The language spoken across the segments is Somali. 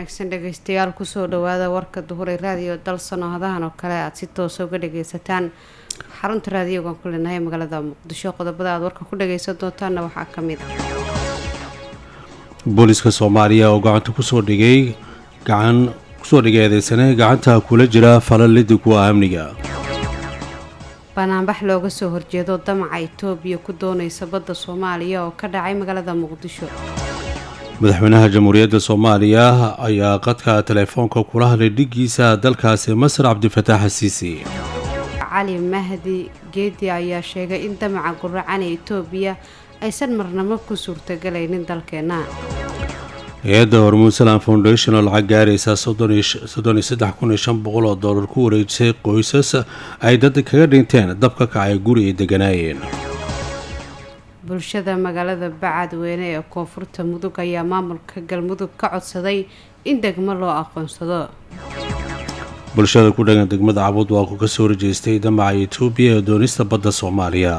wanaagsan dhegeystayaal kusoo dhawaada warka duhuray raadiyo dalsano hadahan oo kale aada si toosa uga dhageysataan xarunta raadiyogan ku leenahay magaalada muqdisho qodobada aada warka ku dhageysan doontaana waxaa ka mid ah booliska soomaaliya oo gacanta kusoo dhigay gacan kusoo dhigay eedeysane gacanta kula jira falalidi kuwa amniga banaanbax looga soo horjeedo damaca itoobiya ku doonaysa badda soomaaliya oo ka dhacay magaalada muqdisho madaxweynaha jamhuuriyadda soomaaliya ayaa qadka teleefoonka kula hadlay dhigiisa dalkaasi masar cabdifataax xasiisi cali mahdi geedi ayaa sheegay in damaca guracan ee itoobiya aysan marnamo ku suurtagelaynin dalkeena hay-adda hormuud salam foundation oo lacag gaaraysa soddon iyo saddex kun iyo shan boqol oo dollar ku wareejisay qoysas ay dad kaga dhinteen dab ka kacay guri ay deganaayeen bulshada magaalada bacadweyne ee koonfurta mudug ayaa maamulka galmudug ka codsaday in degmo loo aqoonsado bulshada ku dhagan degmada cabud waa ku kasoo horjeestay damaca etoobiya ee doonista badda soomaaliya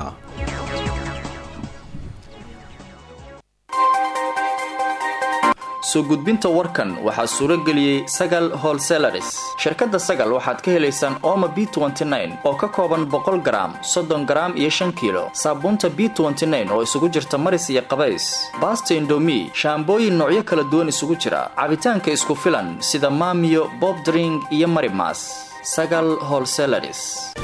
soo gudbinta warkan waxaa suuro geliyey sagal holselaris shirkadda sagal waxaad ka helaysaan oma b oo ka kooban boqol garaam soddon garaam iyo shan kiilo saabuunta b oo isugu jirta maris iyo qabays baasta indomi shaambooyin noocyo kala duwan isugu jira cabitaanka isku filan sida maamiyo bobdring iyo marimas sagal holselaris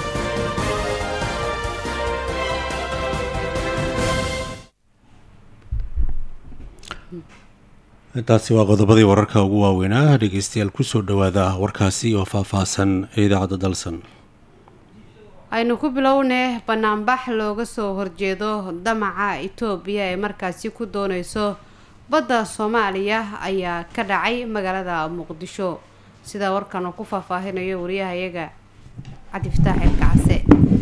intaasi waa qodobadii wararka ugu waaweynaa dhegeystayaal kusoo dhawaada warkaasi oo faahfaahsan ee idaacadda dalsan aynu ku bilownay banaanbax looga soo horjeedo damaca itoobiya ee markaasi ku dooneyso badda soomaaliya ayaa ka dhacay magaalada muqdisho sidaa warkan uu ku faahfaahinayo wariyahayaga cabdifataax elkacase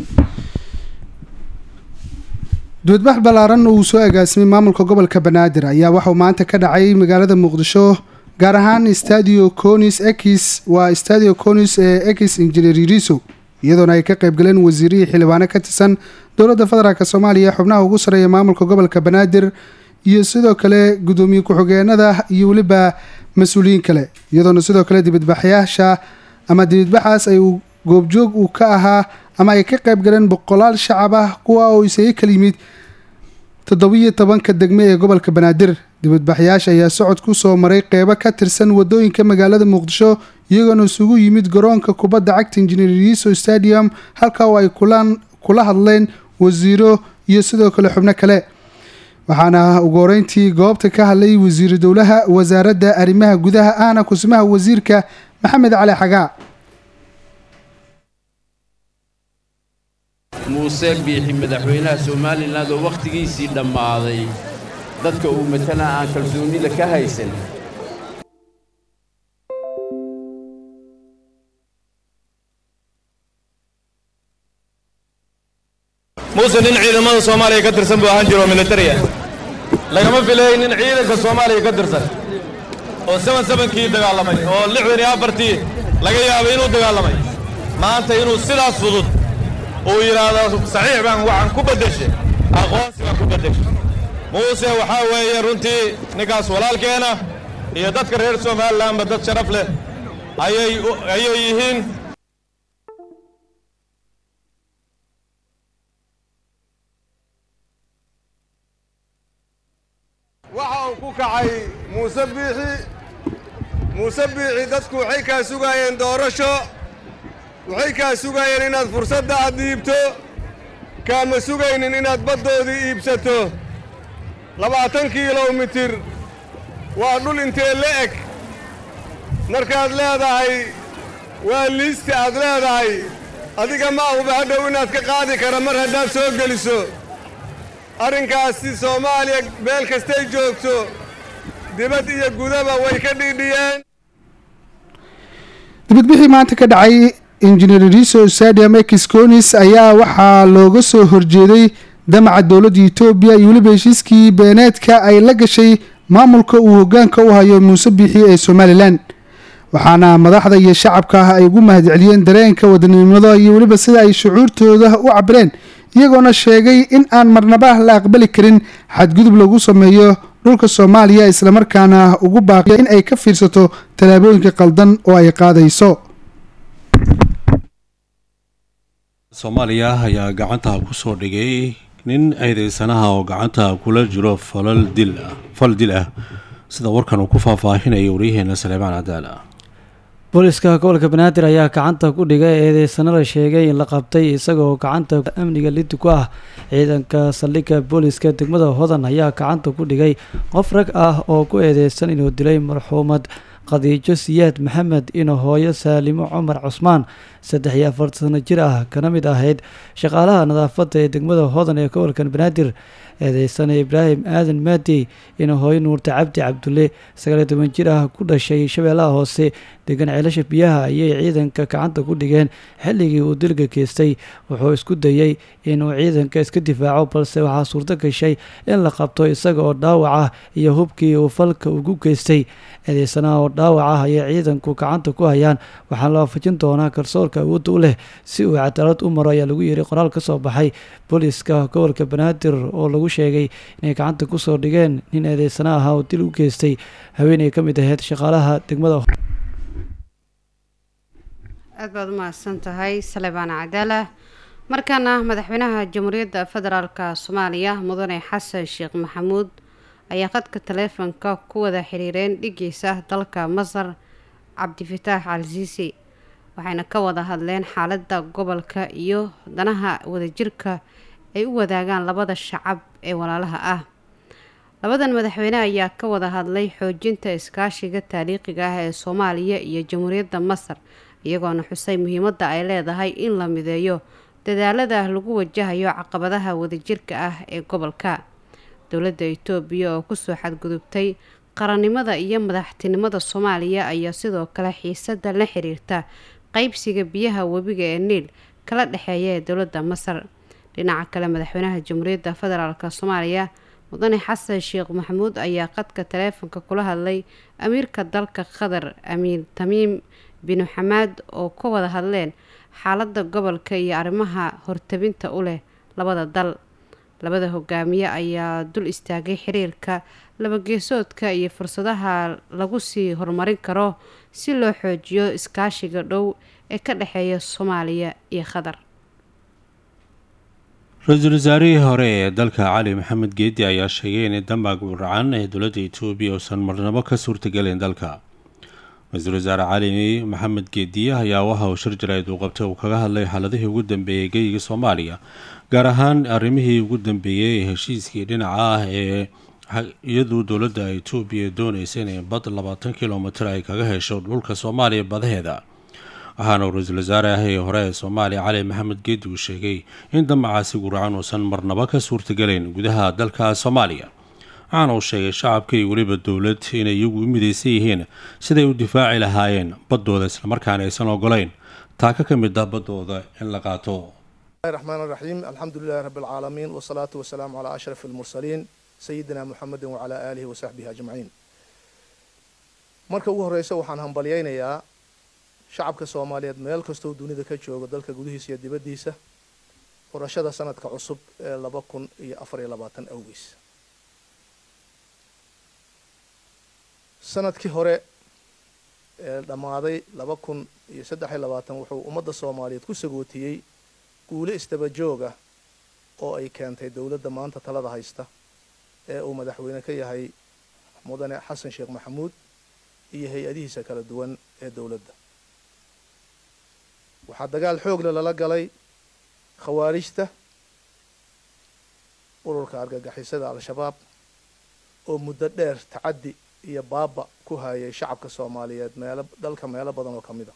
duudbax ballaaran uu soo agaasimay maamulka gobolka banaadir ayaa waxauu maanta ka dhacay magaalada muqdisho gaar ahaan stadio conis ex waa stadio conis ee ex injineeriso iyadoona ay ka qaybgaleen wasiirihii xildhibaano ka tirsan dowladda federaalk soomaaliya xubnaha ugu sarreeya maamulka gobolka banaadir iyo sidoo kale guddoomiye ku-xigeenada iyo weliba mas-uuliyiin kale iyadoona sidoo kale dibadbaxyaasha ama dibadbaxaas ay goobjoog uu ka ahaa ama ay ka qayb galeen boqolaal shacab ah kuwa oo isaga kala yimid toddobiyo tobanka degme ee gobolka banaadir dibadbaxyaasha ayaa socod ku soo maray qeybo ka tirsan wadooyinka magaalada muqdisho iyagoona isugu yimid garoonka kubadda cagta injineeriso stadium halka oo ay kulaan kula hadleen wasiiro iyo sidoo kale xubno kale waxaana ugu horeyntii goobta ka hadlay wasiiru dowlaha wasaaradda arrimaha gudaha ahna kusimaha wasiirka maxamed cali xagaa muuse biixi madaxweynaha somalilan oo wakhtigiisii dhammaaday dadka uu matala aan kalsoonnida ka haysan muuse nin ciidamada soomaaliya ka tirsan buu ahaan jiro oo militariya lagama filayay nin ciidanka soomaaliya ka tirsan oo saban sabankii dagaalamay oo lixdan iyo afartii laga yaabay inuu dagaalamay maanta inuu sidaas fudud uu yidhaahdo saxiix baan waxaan ku beddeshay aqoonsi baan ku beddeshay muuse waxaa weeye runtii ninkaas walaalkeena iyo dadka reer somalilanba dad sharaf leh ayay ayay yihiin waxa uu ku kacay muuse biixi muuse biixi dadku waxay kaa sugaayeen doorasho waxay kaa sugaayeen inaad fursadda aad dhiibto kaama sugaynin inaad baddoodii iibsato labaatan kilomitir waa dhul intee la eg markaad leedahay waa liista aad leedahay adiga ma ahuba hadhow inaad ka qaadi kara mar haddaad soo geliso arrinkaasi soomaaliya meel kastay joogto dibad iyo gudaba way ka dhiidhiyeen dibadbixii maanta ka dhacay injineeriso stadium exconis ayaa waxaa looga soo horjeeday damaca dowladda etoobiya iyo weliba heshiiskii beeneedka ay la gashay maamulka uu hogaanka u hayo muuse biixi ee somalilan waxaana madaxda iyo shacabka ah ay ugu mahadceliyeen dareenka wadanimada iyo weliba sida ay shucuurtooda u cabireen iyagoona sheegay in aan marnaba la aqbali karin xadgudub lagu sameeyo dhulka soomaaliya islamarkaana ugu baaqiya in ay ka fiirsato tallaabooyinka qaldan oo ay qaadayso soomaaliya ayaa gacanta kusoo dhigay nin eedeysanaha oo gacanta kula jiro falal dil ah fal dil ah sida warkan uu ku faahfaahinaya waryaheena saleemaan cadaala booliska gobolka banaadir ayaa gacanta ku dhigay eedeysano la sheegay in la qabtay isagoo gacanta amniga lidi ku ah ciidanka saldhigga booliska degmada hodan ayaa gacanta ku dhigay qof rag ah oo ku eedeysan inuu dilay marxuumad khadiijo siyaad maxamed ino hooyo saalimo cumar cusmaan saddex iyo afartan sano jir ah kana mid ahayd shaqaalaha nadaafadda ee degmada hodan ee gobolkan banaadir eedeysana ibraahim aadan maadi ina hooyo nuurta cabdi cabdulle sagaaliyo toban jir ah ku dhashay shabeellaha hoose degan ceelasha biyaha ayay ciidanka gacanta ku dhigeen xilligii uu dilka geystay wuxuu isku dayey inuu ciidanka iska difaaco balse waxaa suurto gashay in la qabto isaga oo dhaawac ah iyo hubkii uu falka ugu geystay eedeysanaha oo dhaawac ah ayay ciidanku gacanta ku hayaan waxaana la waafajin doonaa garsoorka awoodda u leh si uu cadaalad u maro ayaa lagu yiri qoraal ka soo baxay booliska gobolka banaadir oo lagu sheegay inay gacanta kusoo dhigeen nin eedeysana ahaa oo dil u geystay haweeney ka mid ahayd shaqaalaha degmada aad baad u mahadsan tahay salebaan cadaala markaana madaxweynaha jamhuuriyadda federaalk soomaaliya mudane xasan sheekh maxamuud ayaa khadka taleefonka ku wada xiriireen dhigiisa dalka masar cabdifataax al-siisi waxayna ka wada hadleen xaaladda gobolka iyo danaha wadajirka ay u wadaagaan labada shacab ee walaalaha ah labadan madaxweyne ayaa ka wada hadlay xoojinta iskaashiga taariikhiga ah ee soomaaliya iyo jamhuuriyadda masar iyagoona xusay muhiimadda ay leedahay in la mideeyo dadaalada lagu wajahayo caqabadaha wadajirka ah ee gobolka dowladda itoobiya oo kusoo xadgudubtay qarannimada iyo madaxtinimada soomaaliya ayaa sidoo kale xiisada la xiriirta qeybsiga biyaha webiga ee niil kala dhexeeya ee dowladda masar dhinaca kale madaxweynaha jamhuuriyadda federaalk soomaaliya mudane xasan sheekh maxamuud ayaa qadka taleefonka kula hadlay amiirka dalka qatar amiir tamiim binu xamaad oo ka wada hadleen xaaladda gobolka iyo arrimaha hortabinta u leh labada dal labada hogaamiye ayaa dul istaagay xiriirka labageesoodka iyo fursadaha lagu sii horumarin karo si loo xoojiyo iskaashiga dhow ee ka dhexeeya soomaaliya iyo qatar ra-iisul wasaarihii hore ee dalka cali maxamed geedi ayaa sheegay in dambaag uracan ee dowladda etoobiya uusan marnabo ka suurtagelin dalka ra-iisul wasaare cali maxamed geediye ayaa waxa uu shir jarayd uu qabtay uu kaga hadlay xaaladihii ugu dambeeyey geyiga soomaaliya gaar ahaan arrimihii ugu dambeeyey ee heshiiskii dhinaca ah ee iyaduu dowladda etoobiya doonaysa inay bad labaatan kilomitir ay kaga hesho dhulka soomaaliya badaheeda waxaana uu ra-iisul wasaare ah ee hore ee soomaaliya cali maxamed geedi uu sheegay in damacaasi guracan uusan marnaba ka suurtagelayn gudaha dalka soomaaliya waxaana uu sheegay shacabka iyo weliba dowlad inay iyagu u midaysan yihiin siday u difaaci lahaayeen baddooda islamarkaana aysan ogolayn taaka ka mid ah baddooda in la qaato الرحمن الرحيم الحمد لله رب العالمين والصلاة والسلام على أشرف المرسلين سيدنا محمد وعلى آله وصحبه أجمعين marka ugu horeysa waxaan hambalyaynayaa shacabka soomaaliyeed meel kastoo dunida ka jooga dalka gudihiisa iyo dibaddiisa furashada sanadka cusub ee laba kun iyo afar iyo labaatan awgiis sanadkii hore ee dhammaaday laba kun iyo saddex iyo labaatan wuxuu ummadda soomaaliyeed ku sagootiyey guule isdaba jooga oo ay keentay dowladda maanta talada haysta ee uu madaxweyne ka yahay mudane xasan sheekh maxamuud iyo hay-adihiisa kala duwan ee dowladda waxaa dagaal xoogle lala galay khawaarijta ururka argagixisada al-shabaab oo muddo dheer tacaddi iyo baaba ku hayay shacabka soomaaliyeed meelo dalka meelo badan oo ka mid a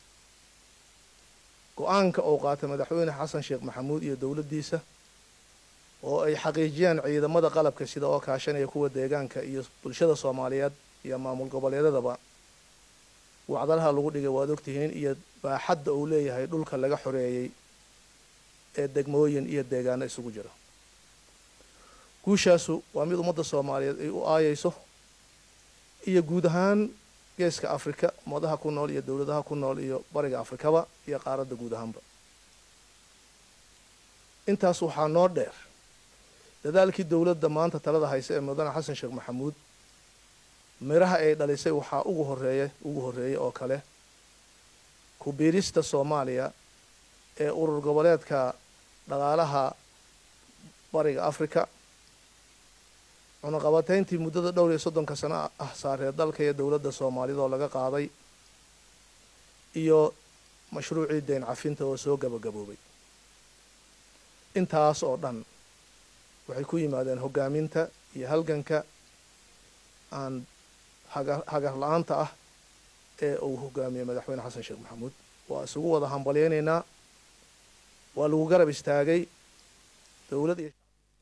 go-aanka uu qaatay madaxweyne xasan sheekh maxamuud iyo dowladdiisa oo ay xaqiijiyaan ciidamada qalabka sida oo kaashanaya kuwa deegaanka iyo bulshada soomaaliyeed iyo maamul goboleedadaba wacdalaha lagu dhigay waad ogtihiin iyo baaxadda uu leeyahay dhulka laga xoreeyey ee degmooyin iyo deegaano isugu jira guushaasu waa mid ummadda soomaaliyeed ay u aayeyso iyo guud ahaan geeska afrika ummadaha ku nool iyo dowladaha ku nool iyo bariga afrikaba iyo qaaradda guud ahaanba intaas waxaa noo dheer dadaalkii dowladda maanta talada haysa ee mudane xasan sheekh maxamuud miraha ay dhalisay waxaa ugu horeeya ugu horreeyay oo kale ku-biirista soomaaliya ee urur goboleedka dhaqaalaha bariga africa cunaqabateyntii muddada dhowr iyo soddonka sano ah saaree dalka iyo dowladda soomaalida oo laga qaaday iyo mashruucii deyn cafinta oo soo gabagaboobay intaas oo dhan waxay ku yimaadeen hoggaaminta iyo halganka aan haga hagar la-aanta ah ee uu hogaamiyey madaxweyne xasan sheekh maxamuud waa isugu wada hambalyeynaynaa waa lagu garab istaagay dowlad iyo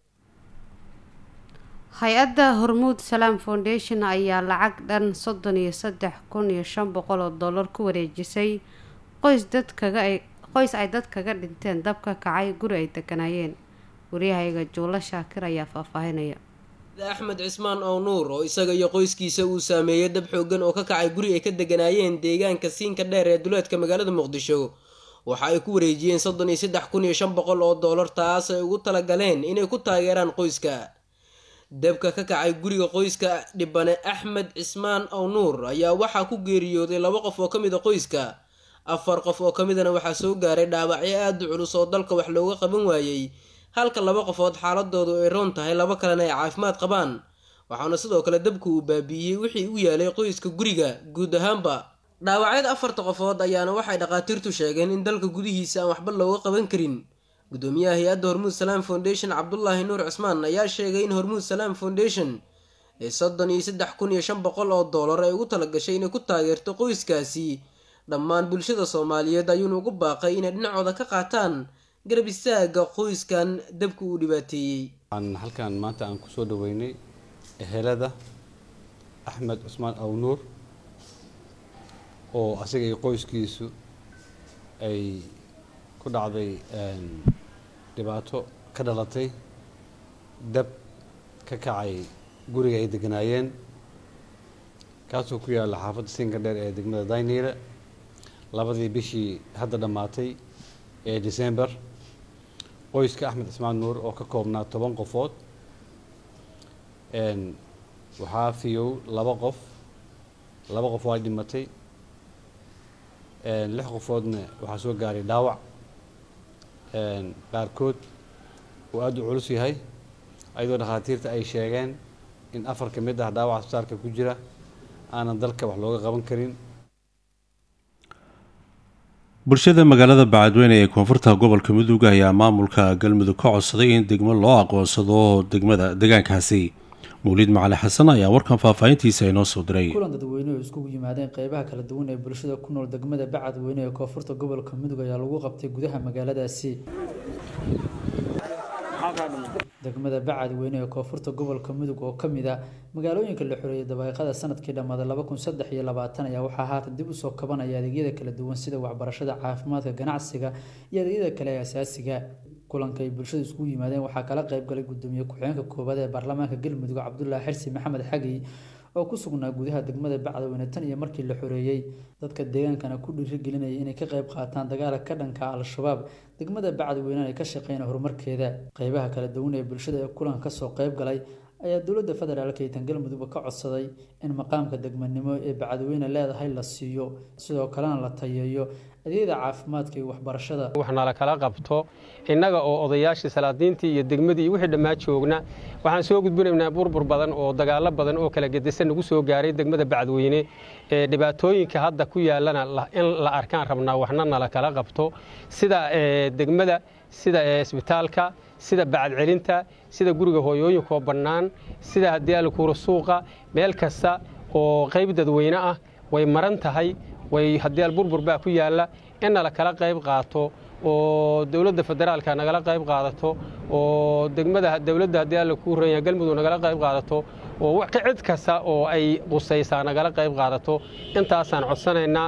hay-adda hormuud salaam foundation ayaa lacag dhan soddon iyo saddex kun iyo shan boqol oo dollar ku wareejisay qoys dadkaga ay qoys ay dad kaga dhinteen dab ka kacay guri ay deganaayeen waryahayaga juulo shaakir ayaa faahfaahinaya axmed cismaan ow nuur oo isaga iyo qoyskiisa uu saameeyey dab xoogan oo ka kacay guri ay ka deganaayeen deegaanka siinka dheer ee duleedka magaalada muqdisho waxa ay ku wareejiyeen soddon iyo saddex kun iyo shan boqol oo dollar taas ay ugu talagaleen inay ku taageeraan qoyska dabka ka kacay guriga qoyska dhibane axmed cismaan ow nuur ayaa waxaa ku geeriyooday laba qof oo ka mid a qoyska afar qof oo ka midana waxaa soo gaaray dhaawacyo aada u culus oo dalka wax looga qaban waayey halka laba qofood xaaladoodu ay roon tahay laba kalena ay caafimaad qabaan waxaana sidoo kale dabku uu baabiiyey wixii u yaalay qoyska guriga guud ahaanba dhaawacyada afarta qofood ayaana waxay dhakhaatiirtu sheegeen in dalka gudihiisa aan waxba looga qaban karin gudoomiyaha hay-adda hormuud salaam foundation cabdulaahi nuur cismaan ayaa sheegay in hormuud salaam foundation ee soddon iyo saddex kun iyo shan boqol oo dollar ay ugu talagashay inay ku taageerto qoyskaasi dhammaan bulshada soomaaliyeed ayuuna ugu baaqay inay dhinacooda ka qaataan garab istaaga qoyskan dabka uu dhibaateeyey waxaan halkan maanta aan kusoo dhaweynay ehelada axmed cusmaan awnuur oo asaga iyo qoyskiisu ay ku dhacday dhibaato ka dhalatay dab ka kacay guriga ay deganaayeen kaasoo ku yaalla xaafadda siinka dheer ee degmada dayniile labadii bishii hadda dhammaatay ee december qoyska axmed cismaan nuur oo ka koobnaa toban qofood waxaa fiyow laba qof laba qof waa dhimatay lix qofoodna waxaa soo gaaray dhaawac qaarkood uu aada u culus yahay ayadoo dhakhaatiirta ay sheegeen in afar ka mid ah dhaawac asbitaalka ku jira aanan dalka wax looga qaban karin bulshada magaalada bacadweyne ee koonfurta gobolka mudug ayaa maamulka galmudug ka codsaday in degmo loo aqoonsado degmada deegaankaasi mawliid macali xasan ayaa warkan faahfaahintiisa inoo soo diray kulan dadweyne oo iskugu yimaadeen qeybaha kala duwan ee bulshada ku nool degmada bacadweyne ee koonfurta gobolka mudug ayaa lagu qabtay gudaha magaaladaasi degmada bacadweyne ee koonfurta gobolka mudug oo kamid ah magaalooyinka la xoreeyay dabaaqada sanadkii dhammaaday laba kun saddex iyo labaatan ayaa waxaa haatan dib usoo kabanaya adeegyada kala duwan sida waxbarashada caafimaadka ganacsiga iyo adeegyada kale ee asaasiga kulanka ay bulshada iskugu yimaadeen waxaa kala qayb galay gudoomiye ku-xigeenka koowaad ee baarlamaanka galmudug cabdulaahi xirsi maxamed xagi oo ku sugnaa gudaha degmada bacdaweyne tan iyo markii la xoreeyey dadka deegaankana ku dhiirigelinaya inay ka qayb qaataan dagaalka ka dhanka al-shabaab degmada bacdaweyne ay ka shaqeyn horumarkeeda qeybaha kala duwan ee bulshada ee kulanka kasoo qayb galay ayaa dowladda federaalk iyo tan galmudugba ka codsaday in maqaamka degmanimo ee bacdaweyne leedahay la siiyo sidoo kalena la tayeeyo adeegyada caafimaadka iyo waxbarashada waxna la kala qabto innaga oo odayaashii salaadiintii iyo degmadii iyo wixii dhammaa joogna waxaan soo gudbinaynaa burbur badan oo dagaalo badan oo kala gedisan nagu soo gaaray degmada bacdweyne ee dhibaatooyinka hadda ku yaalana in la arkaan rabnaa waxna nala kala qabto sida degmada sida isbitaalka sida bacadcelinta sida guriga hooyooyinkaoo bannaan sida haddii alkuura suuqa meel kasta oo qayb dadweyne ah way maran tahay way haddii alburbur baa ku yaalla in nala kala qayb qaato oo dowladda federaalka nagala qayb qaadato oo degmada dowladda haddii alla kuu ranya galmudug nagala qayb qaadato oo cid kasta oo ay qusaysaa nagala qayb qaadato intaasaan codsanaynaa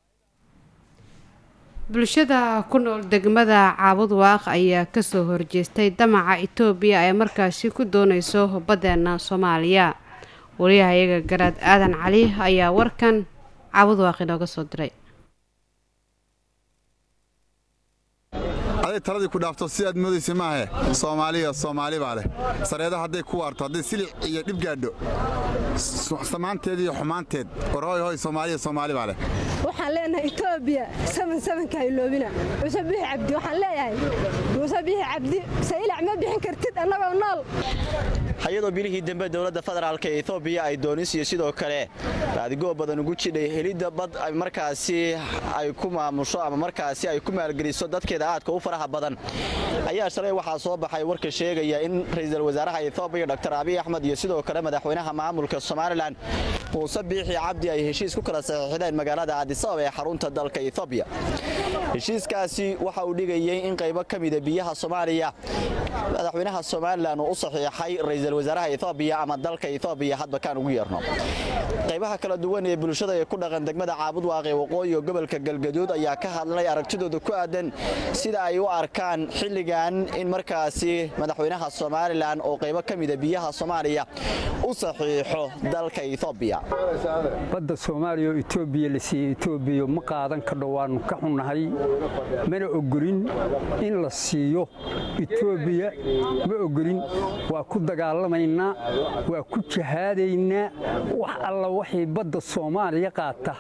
bulshada ku nool degmada caabud waaq ayaa kasoo horjeestay damaca itoobiya ee markaasi ku dooneyso baddeena soomaaliya wariyahayaga garaad aadan cali ayaa warkan caabud waaq inooga soo diray hadday taladii ku dhaafto sidaad moodaysa maahe soomaaliya soomaali baa leh sareeda hadday ku waarto hadday silic iyo dhib gaadho samaanteed iyo xumaanteed war hoy hoy soomaaliya soomaali baa leh waxaan leenahay etoobiya saman samanka hayloobina muuse bixi cabdi waxaan leeyahay muuse bixi cabdi saylac ma bixin kartid annagoo nool hay-adoo bilihii dambe dowladda federaalk ee etoobiya ay doonis iyo sidoo kale baadigoo badan ugu jidhay helidda bad ay markaasi ay ku maamusho ama markaasi ay ku maalgeliso dadkeeda aadka u faraha badan ayaa shalay waxaa soo baxay warka sheegaya in ra'iisul wasaaraha etoobiya dr abiy axmed iyo sidoo kale madaxweynaha maamulka somalilan muuse biixi cabdi ay heshiis ku kala saxiixdeen magaalada cadisabab ee xarunta dalka etoobiya heshiiskaasi waxa uu dhigayey in qaybo ka mida biyaha soomaaliya madaxweynaha somalilan uu u saxiixay ra'iisul wasaaraha etoobiya ama dalka etoobiya hadba kaan ugu yeerno qaybaha kala duwan ee bulshada ee ku dhaqan degmada caabud waaqee waqooyi oo gobolka galgaduud ayaa ka hadlay aragtidooda ku aadan sida ay u arkaan xilligan in markaasi madaxweynaha somalilan oo qaybo ka mida biyaha soomaaliya u saxiixo dalka etoobiya badda soomaaliya oo etoobiya la siiyey etoobiya ma qaadan kadho waannu ka xunnahay mana ogolin in la siiyo etoobiya ma ogolin waa ku dagaalamaynaa waa ku jahaadaynaa wax alla waxay badda soomaaliya qaata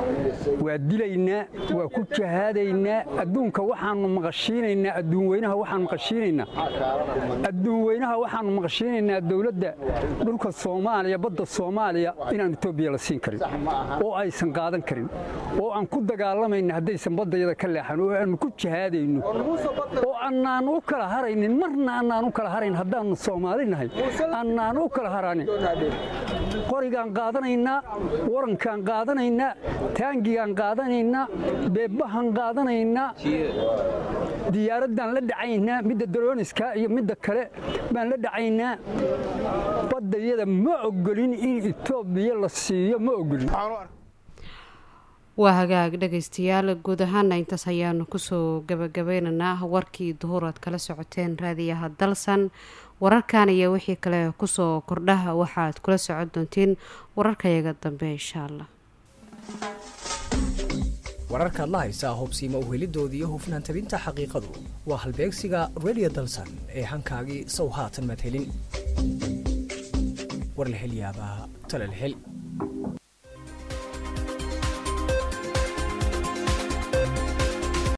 waa dilaynaa waa ku jahaadaynaa adduunka waxaannu maqashiinaynaa adduunweynaha waxaan maqashiinaynaa adduunweynaha waxaannu maqashiinaynaa dowladda dhulka soomaaliya badda soomaaliya inaan etoobiya la siin karin oo aysan qaadan karin oo aan ku dagaalamayna haddaysan baddayada ka leexan oo aannu ku jahaadayno oo annaan u kala haraynin marna annaan u kala harayn haddaannu soomaali nahay annaan u kala haranin qorigaan qaadanaynaa warankaan qaadanaynaa taangigaan qaadanaynaa beebbahan qaadanaynaa diyaaraddaan la dhacaynaa midda darooniska iyo midda kale baan la dhacaynaa baddayada ma ogolin in etoobiya la siiyo ma ogolin waa hagaag dhegaystayaal guud ahaana intaas ayaanu kusoo gabagabeynaynaa warkii duhur aad kala socoteen raadiyaha dalsan wararkan iyo wixii kale kusoo kordhaha waxaad kula socon doontiin wararkayaga dambe insha allah wararkaad la haysaa hubsiima uhelidoodii iyo hufnaan tabinta xaqiiqadu waa halbeegsiga radio dalsan ee hankaagii sow haatan madhelin warlahelyaabaa talalhel